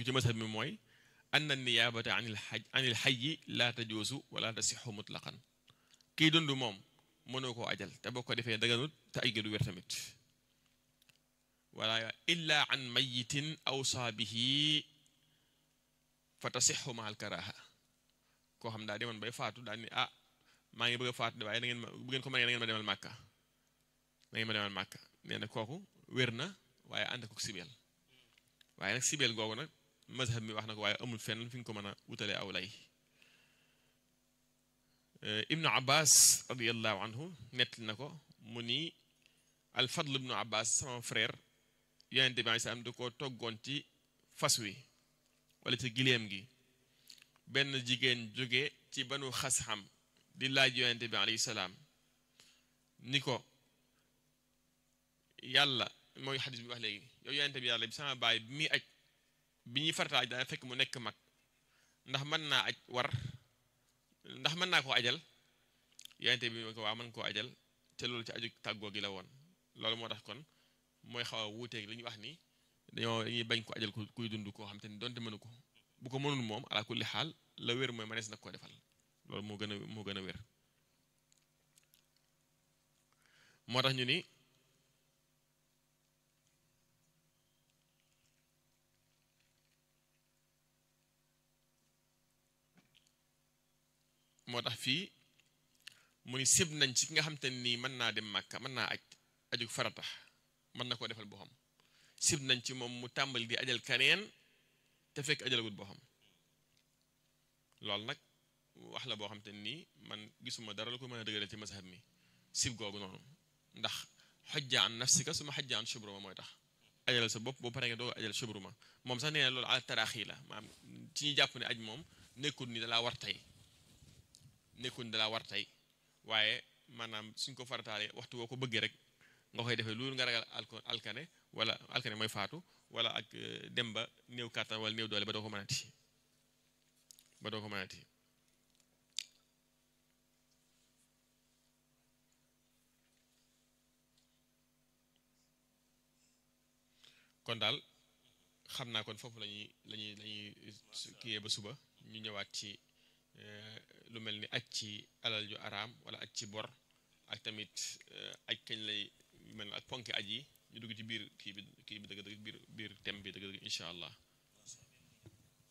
ci mazhab mi mooy anna niyaabata anil xaj anil xayyi laa tajuusu wala tasixu mutlaqan kii dund moom mënoo koo ajal te boo ko defee daganut te ay du wér tamit wala illa an mayitin awsaa bihi fa tasixu ma al karaha koo xam daa demoon bay faatu daal ni ah maa ngi bëgg a faatu de waaye da ngeen ma bu ngeen ko mënee da ngeen ma demal màkka da ngeen ma demal màkka nee na kooku wér na waaye ànd ko sibeel waaye nag sibeel googu nag mazhab mi wax na ko waaye amul fenn fi nga ko mën a wutalee aw lay ibnu abbas radiallahu anhu nettali na ko mu ni alfadl ibnu abbas sama frère yonente bi alei salaam da ko toggoon ci fas wi wala ci giléem gi benn jigéen jóge ci banu xasxam di laaj yonente bi alayhi salaam ni ko yàlla mooy xadis bi wax léegi yow yonente bi yàlla bi sama baay bi muy aj bi ñuy farata aj daa fekk mu nekk mag ndax mën naa aj war ndax mën naa koo ajal yonente bi ko waa mën koo ajal te loolu ci aju tàggoo gi la woon loolu moo tax kon mooy xaw a wuuteeg li ñuy wax ni dañoo dañuy bañ ko ajal kuy dund koo xam te ni donte mënu ko bu ko mënul moom ala kulli xaal la wér mooy mënees nag koo defal loolu moo gën a moo gën a wér moo tax ñu ni moo tax fii mu ni sib nañ ci ki nga xam te nii mën naa dem màkka mën naa aj aju farata mën na koo defal boo xam sib nañ ci moom mu tàmbali di ajal kaneen te fekk ajalagut boo xam loolu nag wax la boo xam te nii man gisuma dara la ko mën a dëgëral ci mazhab mi sib googu noonu ndax xojja an nafsika suma xojja an shubruma mooy tax ajal sa bopp boo paree nga doo ajal shubruma moom sax nee na loolu ala taraaxi la maam ci ñuy jàpp ne aj moom nekkul ni dalaa war tey nekkul ni dalaa war tey waaye maanaam suñ ko farataalee waxtu woo ko bëggee rek nga koy defee loolu nga ragal alkane wala alkane mooy faatu wala ak dem ba néew kàttan wala néew doole ba doo ko mënati ba doo ko mënati kon daal xam naa kon foofu lañuy lañuy lañuy kiyee ba suba ñu ñëwaat ci lu mel ni aj ci alal ju araam wala aj ci bor ak tamit aj kañ lay mel ak ponki aj yi ñu dugg ci biir kii bi kii bi dëgg dëgg biir biir thème bi dëgg dëgg incha allah